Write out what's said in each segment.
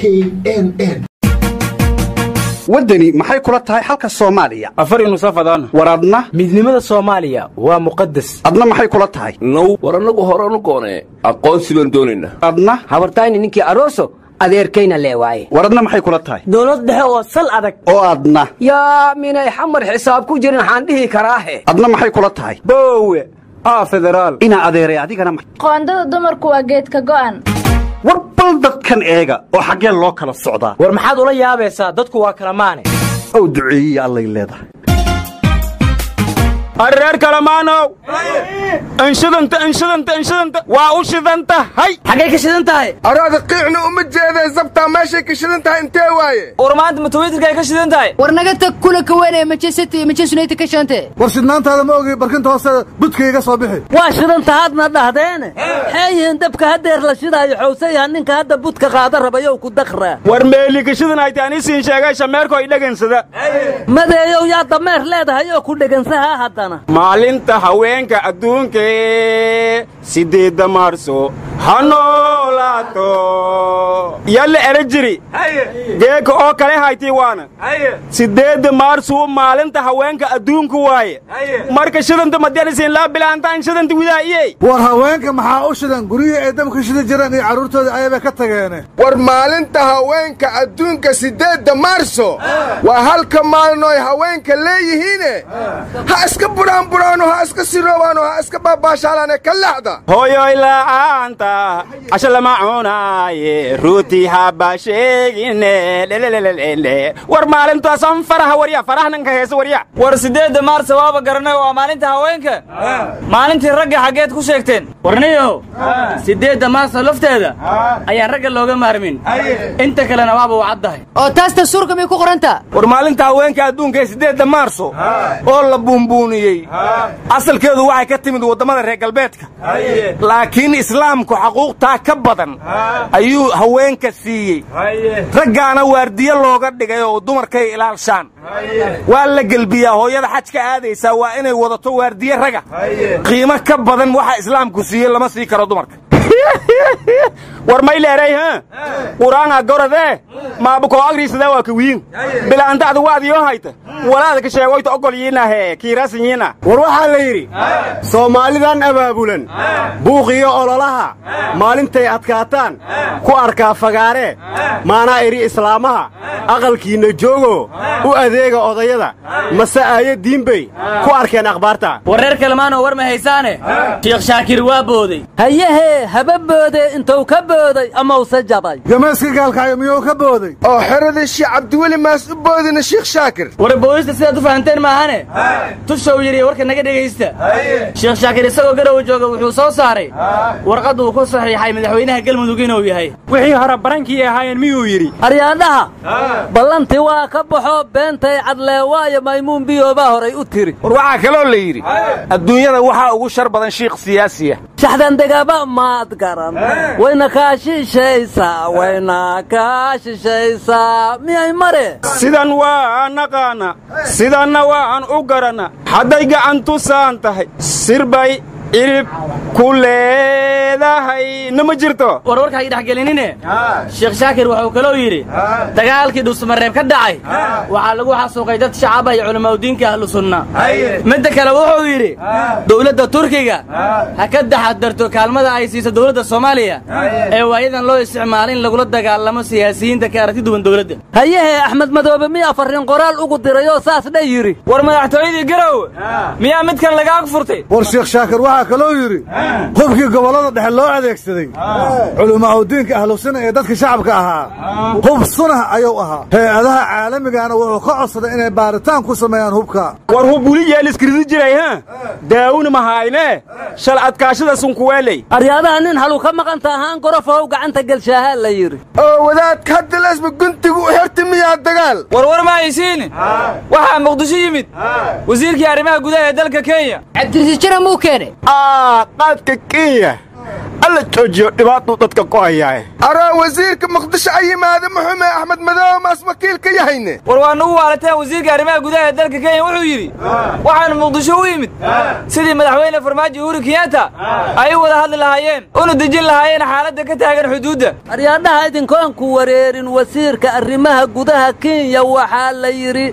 n n waddani maxay kula tahay xalka soomaaliya afari nusafadaan war adna midnimada soomaaliya waa muqadas adna maxay kula tahay now war annagu horanu goonee aqoonsi baan doonaynaa adna habartayni ninkii aroso adeerkayna lee waaye war adna maxay kula tahay dowlad dhexe oo sal adag oo adna yaa minay xamar xisaab ku jirin waxaan dhihi karaahe adna maxay kula tahay boowe aa federaal inaa adeeray adigana ma- qoondada dumarku waa geedka go'an war bal dadkan eega oo xaggee loo kala socdaa war maxaad ula yaabaysaa dadku waa kala maane ow duceeyiya allay leedahay reer kalamaanow inshidanta inshidanta inshidanta waa u shidan tahay xaggay ka shidan tahay araada qiicna uma jeeday zabtaa meeshay ka shidan tahay intee waaye war maanta ma twitterkay ka shidan tahay war naga tag kula kawane manchester manchester united ka shante war shidnaantaada ma ogi barkinta hoose budka iga soo bixi waa shidantahaadna dhahdeene xeeyihiin dabka hadeer la shidaayo xowsayaha ninka hadda budka qaada rabayow ku dakraa war meeli ka shidan haytaan isiin sheegay shameerko ay dhagansada madeeyow yaa dameer leedahay oo ku dhegansahaa haddana maalinta haweenka adduunkee siddeedda maarso ha noolaato yalle era jiri geeka oo kale haytii waana siddeedda maarsu maalinta haweenka adduunku waaye marka shidanta madyanisiin laa bilaantaan shidanta widaa'iyey war haweenka maxaa u shidan guryihii ay dabka shida jireen iyo carruurtooda ayabay ka tageene war maalinta haweenka adduunka siddeedda maarso waa halka maalin oy haweenka leeyihiine ha iska buraanburaano ha iska siroobaano ha iska baabaashaalaane ka leexda hooyoy la'aanta casho lama cunaaye ruutii haba sheegine lelelelele war maalintaasan faraha warya farahnan ka heesa warya war siddeedda maarsa waaba garanay waa maalinta haweenka maalintii ragga xaggeed ku sheegteen warniyow siddeedda maarsa lafteeda ayaan ragga looga maarmin inta kalena waaba u caddahay oo taas dastuurka may ku qorantaa war maalinta haweenka adduunka ee siddeedda maarso oo la buunbuuniyey asalkeedu waxay ka timid waddamada reer galbeedka laakiin islaamku xaquuqtaa ka badan ayuu haweenka siiyey raggaana waardiyo looga dhigay oo dumarkay ilaalshaan waa la gelbiyaa hooyada xajka aadaysaa waa inay wadato waardiye raga qiimo ka badan waxa islaamku siiyey lama sii karo dumarka war may leeray ha quraanga goradee maabukoo agriisada waa kawiin bilaantacda waadiyoo hayta walaada ka sheegoyta ogol yiinahe kiiraasin yiina war waxaa la yidhi soomaalidan abaabulan buuqiyo ololaha maalintay adkaataan ku arkaa fagaaree maanaa idhi islaamaha aqalkiinna joogo u adeega odayada mase aayo diinbay ku arkeen akhbaarta war reer kalemaanoo war ma haysaane shiikh shaakir waa booday hayahee haba boode intuu ka booday amause jabay gamayska gaalkaayo miyuu ka booday oo xeradii sheekh cabdiweli maas u boodina sheekh shaakir war boodista sidaad u fahanteen maahane tushow yidhi warka naga dhegaysta sheekh shaakir isagoo garowa jooga wuxuu soo saaray warqad uu ku saxiixay madaxweynaha galmudug inuu yahay wixii hore barankii ahaayeen miyuu yidhi aryaadhaha ballantii waa ka baxo beentay cadlee waayo maymuun biyoobaa horay u tiri war waxaa kaloo la yidhi adduunyada waxaa ugu shar badan shiikh siyaasiya shaxdan degaba maad garan wayna kaa shishaysaa wayna kaa shishaysaa miyay mare sidan waa naqaana sidanna waan u garanna hadday gacantusaan tahay sirbay cirib ku leedahay nama jirto war warka hay dhexgelinine sheekh shaakir wuxuu kaloo yidhi dagaalkii dhuusamareeb ka dhacay waxaa lagu xasuuqay dad shacaba iyo culamaadudiinka ahlu sunna midda kale wuxuu yidhi dowladda turkiga ha ka taxadarto kaalmada ay siiso dowladda soomaaliya ee waayadan loo isticmaalo in lagula dagaalamo siyaasiyiinta ka aragti duwan dowladda hayahee axmed madoobe miyaa farriin qoraal ugu dirayoo saas dha yidhi war madaxtooyadii garow miyaa midkan lagaag furtay war sheekh shaakir waxaa kaloo yidhi hubkii gobollada dhexe loo adeegsaday culimaauddiinka ahlusuna ee dadka shacabka ahaa hub sunah ayuu ahaa hay-adaha caalamigaana wuxuu ka codsaday inay baaritaan ku sameeyaan hubka war hub wuli yeeliskiridi jiray ha daawuna mahayne shal adkaashada sunkuweeley aryaadaha nin halu ka maqanta ahaan gorofow gacanta gelshaahaa la yidhi oo wadaadka hadda lesba guntigu u xirta miyaa dagaal war war ma haysiin waxaa muqdisho yimid wasiirkii arrimaha gudaha ee dalka kenya cabdirasiis jira muu keene qaadka kenya la joojiyo dhibaatuu dadka ku hayaae aroo wasiirka muqdisho a yimaada muxume axmed madoobe maas wakiil ka yahayne war waa nugu waalateen wasiirka arrimaha gudaha ee dalka kenya wuxuu yidhi waxaanu muqdisho u yimid sidii madaxweyne farmaajo uhuru kenyatta ay u wada hadli lahaayeen una dejin lahaayeen xaaladda ka taagan xuduudda aryaadhaha idinkoonku wareerin wasiirka arrimaha gudaha kenya waxaa la yidhi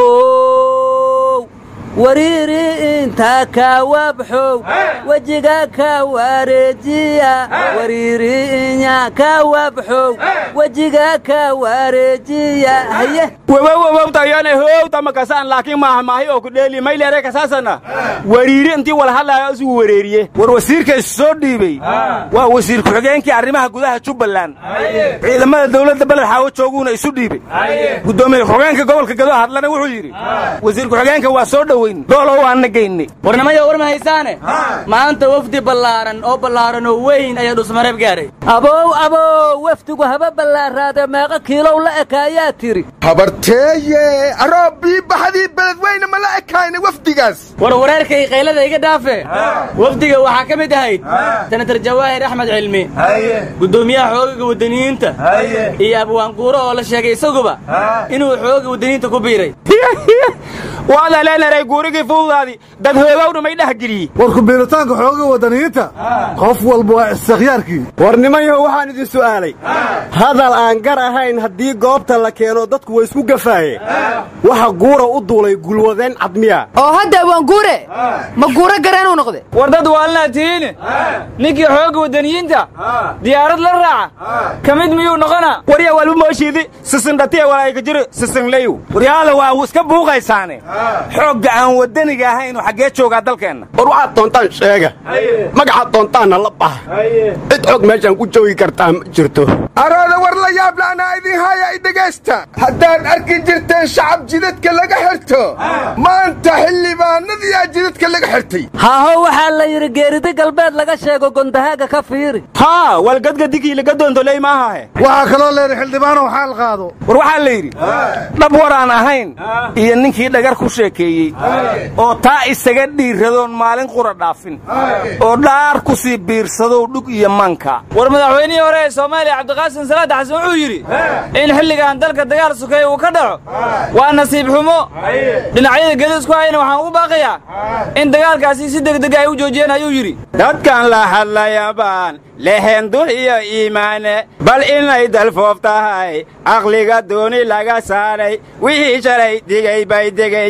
how wariiri inta ka wabxow wejiga ka wareejiya wariiri inya ka wabxow wejiga ka wareejiya haye wewewewtayane howta makasaan laakiin maaha maahi oo ku dheeli mayleere kasaasana wariiri intii wala hadlaayo isugu wareeriye war wasiirka is soo dhiibey waa wasiir ku-xigeenkii arrimaha gudaha jubbaland ciidamada dawladda beled xaawo jooguuna isu dhiibey guddoomiye ku-xigeenka gobolka gado hadlana wuxuu yidhi wasiir ku-xigeenka waa soo dhoweyn doolow waana geynay warnimaya war ma haysaane maanta wafdi ballaaran oo ballaaran oo weyn ayaa dhusmareeb gaaray abow abow wafdigu haba ballaaraade meeqa kiilow la ekaayaa tiri habarteeye aroo biibaxadii beledweyne ma la ekayna wafdigaas war wareerkay qaylada iga dhaafe wafdiga waxaa ka mid ahayd senatar jawaahir axmed cilmi guddoomiyaha xoogaga waddaniyiinta iyo abwaanquuro oo la sheegay isaguba inuu xooga waddaniyiinta ku biiray waada leenaray guurigii fuudaadii dad hoogowna may dhehgeliyey war kubiiritaanka xooga waddaniyiinta qof walba waa istikhyaarkii war nimanyaho waxaan idin su'aalay hadal aan gar ahayn haddii goobta la keeno dadku way isku gafaaye waxa guura u duulay gulwadeen cadmiya oo hadda waan guure ma guuro gareenuu noqde war dad waalnaa tihiine ninkii xoogga waddaniyiinta diyaarad la raaca ka mid miyuu noqonaa warya walba mooshiidi sisindhatiya walaayka jiro sisinlayow waryaala waa iska buuqaysaane xoogga aan waddaniga ahaynu xaggee joogaa dalkeenna war waxaad doontaan sheega magacaad doontaanna la baxa cid xog meeshaan ku joogi kartaa ma jirto arooda war la yaab la'naa idin haya i dhegaysta haddaad arki jirteen shacab jidadka laga xirto maanta xildhibaanadiyaa jidadka laga xirtay haaho waxaa la yidhi geeridi galbeed laga sheego gondahaaga ka fiiri haa walgadgadigii laga doontoley maahahe waxaa kaloo leehi xildhibaanow xaal qaado war waxaa la yidhi dhab waraan ahayn iyo ninkii dhagar ku sheekeeyey oo taa isaga dhiiradoon maalin qura dhaafin oo dhaar ku sii biirsadow dhug iyo manka war madaxweynihii hore ee soomaaliya cabdiqaasim salaad xasan wuxuu yidhi in xilligan dalka dagaal sukeeye uu ka dhaco waa nasiib xumo dhinacyada gelis ku hayna waxaan ugu baaqayaa in dagaalkaasi si degdega ay u joojiyeen ayuu yidhi dadkan la hadlayabaan lehen dul iyo iimaane bal inay dalfoof tahay aqliga dooni laga saaray wixii shalay digay bay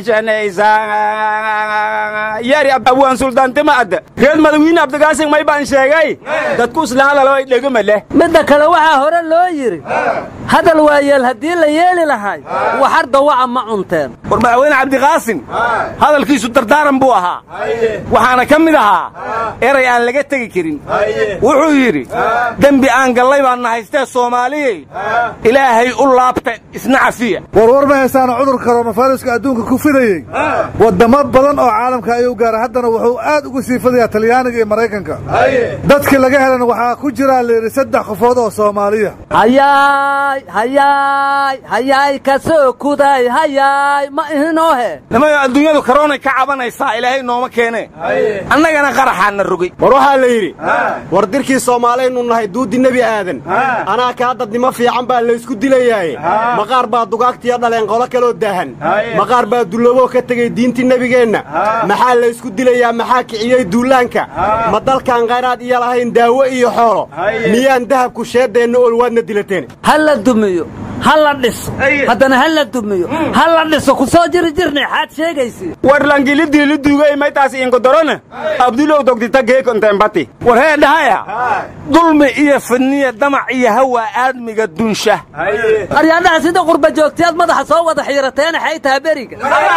degaysanaysaa yari abwaan suldaantima adda reer madawiine abdigaasin may baan sheegay dadku isla hadalo ay dhegama leh midda kale waxaa hore loo yidhi hadal waayeel haddii la yeeli lahay waxar dawaca ma cunteen war madaxweyne cabdiqaasin hadalkiisu dardaaran buu ahaa waxaana ka mid ahaa eray aan laga tegi karin wuxuu yidhi dembi aan gallay baanna haystee soomaaliyey ilaahay u laabta isna cafiya warwar ma haysaana cudurka koronafayrska adduunka ku fidayey waddamo badan oo caalamka ayuu gaaray haddana wuxuu aad ugu sii fidayaa talyaaniga iyo maraykanka dadkii laga helana waxaa ku jiraa layidhi saddex qofood oo soomaaliya hayaay hayaay hayaay ka soo kuday hayaay ma ihinoohe nimayo adduunyadu karoonay ka cabanaysaa ilaahay nooma keene annagana qaraxaana rogay war waxaa la yidhi war dirkii soomaalaynu nahay duuddi nebi aadan anaa kaa dadnimo fiican baa laysku dilayaaye maqaar baa dugaagtiyo dhaleen qolo kaloo daahan maqaar baa dullooboo ka tegey diintii nebigeenna maxaa laysku dilayaa maxaa kiciyey duullaanka ma dalkaan khayraad iyo lahayn daawo iyo xoolo miyaan dahabku sheeddeenna ol waadna dilateen ha la dumiyo ha la dhiso haddana ha la dumiyo ha la dhiso ku soo jiri jirnay xaad sheegaysi war langilidiliduugay maytaas inkodorona abdulow dogdita geekontembati war hee dhahaya dulmi iyo fidniya damac iyo hawa aadmiga dunsha aryaadhaha sida qurba joogtiyaad madaxa soo wada xiirateena xay taha beriga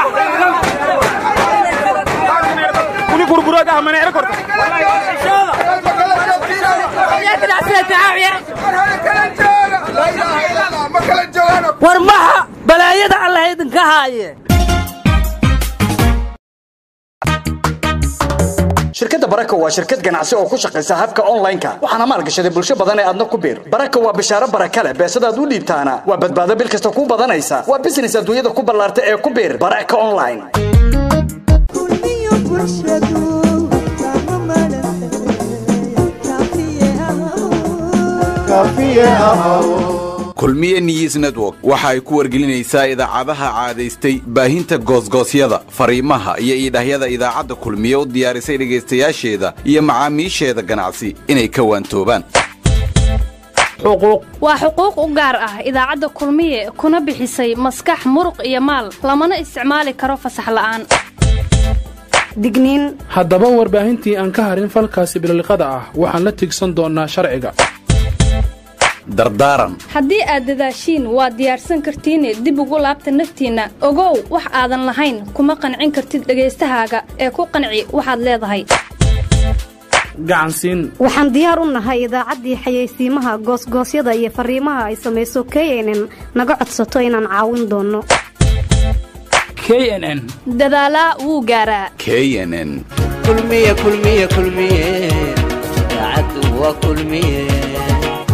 war maxa balaayada allah idinka haaye shirkadda baraka waa shirkad ganacsi oo ku shaqaysa habka online-ka waxaana maalgashaday bulsho badan ee aadna ku biir baraka waa bishaaro baraka leh beesadaad u dhiibtaana waa badbaado bil kasta ku badanaysa waa business adduunyada ku ballaarta ee ku biir baraka online kaafiye ahaw kulmiye news network waxa ay ku wargelinaysaa idaacadaha caadaystay baahinta goosgoosyada fariimaha iyo iidhahyada idaacadda kulmiye u diyaarisay dhegaystayaasheeda iyo macaamiisheeda ganacsi inay ka waantoobaan waa xuquuq u gaar ah idaacadda kulmiye kuna bixisay maskax muruq iyo maal lamana isticmaali karo fasax la'aan digniin haddaba warbaahintii aan ka harin falkaasi bililiqada ah waxaan la tigsan doonnaa sharciga dardaaran haddii aad dadaashiin waad diyaarsan kartiine dib ugu laabta naftiinna ogow wax aadan lahayn kuma qancin kartid dhagaystahaaga ee ku qanci waxaad leedahay gacansiin waxaan diyaar u nahay idaacaddii xayeysiimaha goosgoosyada iyo farriimaha ay samayso knn naga codsato inaan caawin doonno knn dadaalaa wuu gaaraa knn kulmiye kulmiye kulmiye idaacaddu waa kulmiye